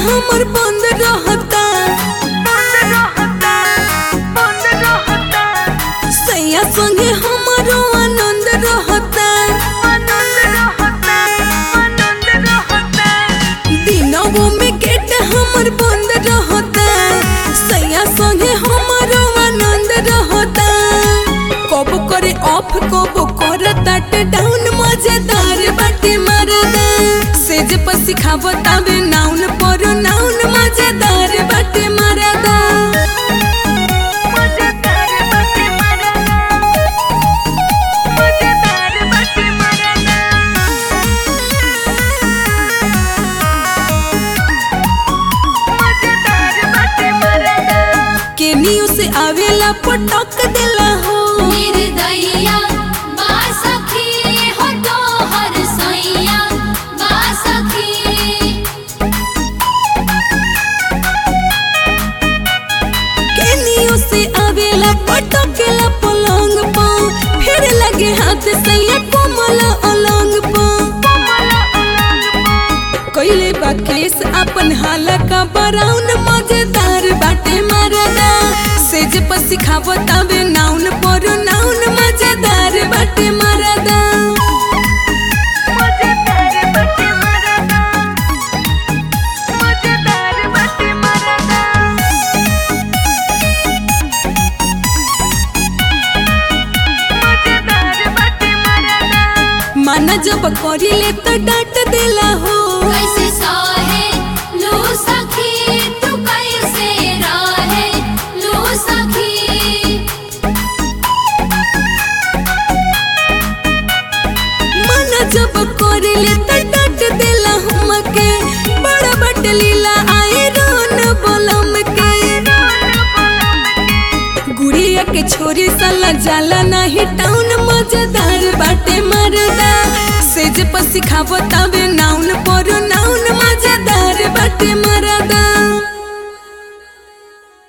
हमर बंद रहता सैया संगे हमरो आनंद रहता दिनों में गेट हमर बंद रहता सैया संगे हमरो आनंद रहता कब करे ऑफ कब करे तट डाउन मजेदार बाटे मरदा सेज पर सिखावता बे नाउन पर नाउन मजेदार बाटे मरदा केनियो से आवेला पटक देला हो निर्दयिया बा सखी हो तोहर सैया बा सखी केनियो से आवेला पटकेला पलंग पा फिर लगे हाथ सैया कोमल अलंग पा कइले बा केस अपन हाला का बराउन मजेदार बाटे मरदा सेज पर सिखावता बे नाउन पर नाउन मजेदार बाटे मरदा माना जब करिले तो डांट देला हो कैसे सहे लो सखी तू कैसे रहे लो सखी माना जब करिले तो डांट देला हमके बड़ा बट लीला आए रोन बोलम के गुड़िया के छोरी साला जाला नाही टाउन मजेदार बाटे मरदा सेज पर सिखावता बे नाउन